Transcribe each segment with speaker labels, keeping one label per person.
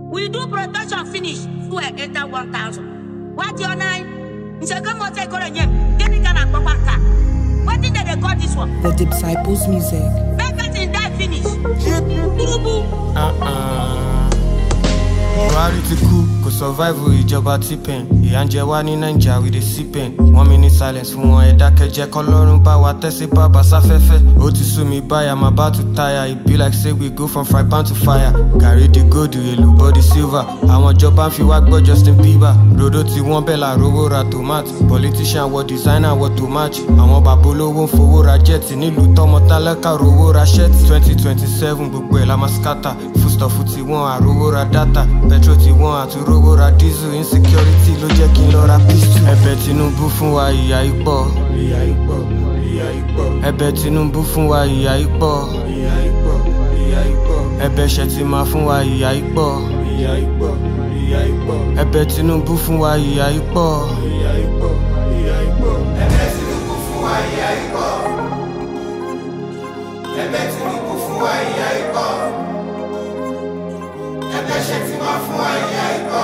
Speaker 1: We do production finish. Fuel enter 1,000. What your nine? Nseke mo take on yem. Get it gonna go back. What did they call this one?
Speaker 2: The Disciples Music.
Speaker 1: Make it in die finish. Burubu.
Speaker 3: buhari ti kú kò survive ìjọba tipen ìyà ń jẹ wá ní naija we dey see pain one minute silence fún wọn ẹ dákẹ́jẹ́ kọlọ́run bá wa tẹ́sí bàbá sáfẹ́fẹ́ ó ti sú mi báyà máa bá tu táyà e be like say we go from fry pan to fire gàrí di gold èlò body silver àwọn ìjọba ń fi wá gbọ́ justin bieber rodo tí wọ́n bẹ̀ la rówó ra tomato politician wọ designer wọ tomato àwọn bàbá olówó ń fowó ra jet nílùú tọmọ tálákà rówó ra shirt twenty twenty seven gbogbo ẹ̀ la máa scatter foodstuff ti wọ́n àrówó ra data petrol ti wọ́n àtúrówó ra diesel insecurity ló jẹ́ kí n lọ ra pistol. ẹ̀bẹ̀ tinubu fún wa ìyà ipò. ìyà ipò ìyà ipò. ẹ̀bẹ̀ tinubu fún wa ìyà ipò. ìyà ipò ìyà ipò. ẹ̀bẹ̀ ṣètìmá fún wa ìyà ipò. ìyà ipò ìyà ipò. ẹ̀bẹ̀ tinubu fún wa ìyà ipò. ìyà ipò ìyà ipò.
Speaker 4: ẹ̀bẹ̀ tinubu fún wa ìyá ipò. ẹ̀bẹ̀ tinubu fún wa ìyá ipò. ẹ̀bẹ̀ ṣètìmá fún wa ìyá ipò.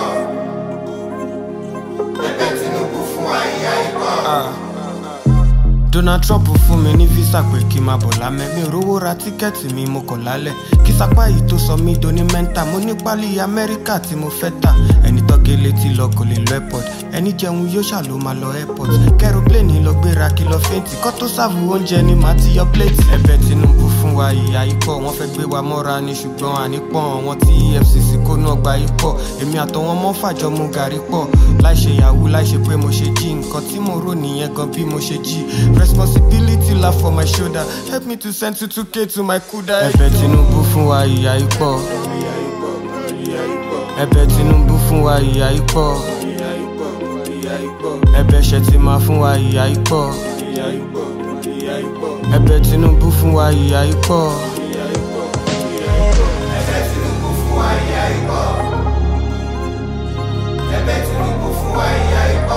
Speaker 4: ẹ̀bẹ̀ tinubu fún wa ìyá ipò.
Speaker 3: donald trump fún mi ní visa pé kí n máa bọ̀ lámẹ́ mi ò rówó ra tíkẹ́ẹ̀tì mi mo kọ̀ lálẹ́ kí sapá yìí tó sọ mí doni mẹ́ńtà mo ní pálí amẹ́ríkà tí mo fẹ́ tà ẹni tọ́gẹ́ létí lọ kò lè lọ airport ẹni jẹun yóò ṣà ló máa lọ airport kẹrọpléènì lọ gbéra kí lọ fẹ́ǹtì kọ́ tó sáàbù oúnjẹ ni màá ti yọ pléètì ẹ̀bẹ̀ tinubu fún wa ìyá ikọ̀ wọ́n fẹ́ gbé wa mọ́ra ni ṣùgbọ́n ànípọ̀n wọn tí efcc kó náà gba ikọ̀ èmi àtọwọn mọ́ fàjọ mu gàrí pọ̀ láì ṣe yahoo láì ṣe pé mo ṣe jí nǹkan tí mo rò nìyẹn gan bí mo ṣe jí responsibility la for my shoulder help me to send two two k to my kuda. ẹ̀bẹ̀ tinubu fún wa ìyá ikọ̀ ẹ̀bẹ̀ tinubu fún wa ìyá ikọ̀ ẹ̀bẹ̀ ṣètìmá fún wa ìyá ikọ̀ ẹ̀bẹ̀ tinubu fún wa ìyá ikọ̀.
Speaker 4: ẹ̀bẹ̀ tinubu fún wa ìyá ipò. ẹ̀bẹ̀ tinubu fún wa ìyá ipò.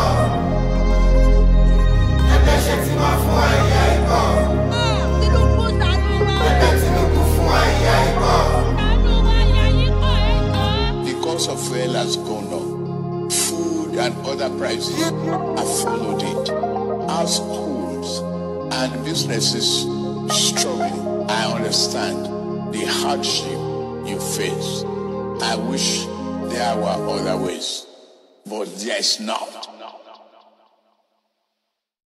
Speaker 4: ẹ̀bẹ̀ ṣètìmá fún wa ìyá ipò.
Speaker 1: Tinubu ṣàánú wa.
Speaker 4: ẹ̀bẹ̀ tinubu fún wa ìyá ipò.
Speaker 1: Ṣàánú wa ìyá yìí kọ́ ẹ̀jọ́.
Speaker 5: The cost of fuel has gone up. Food and other prices have followed it. Households and businesses struggling. I understand the hardship you face. I wish there were other ways, but there is not.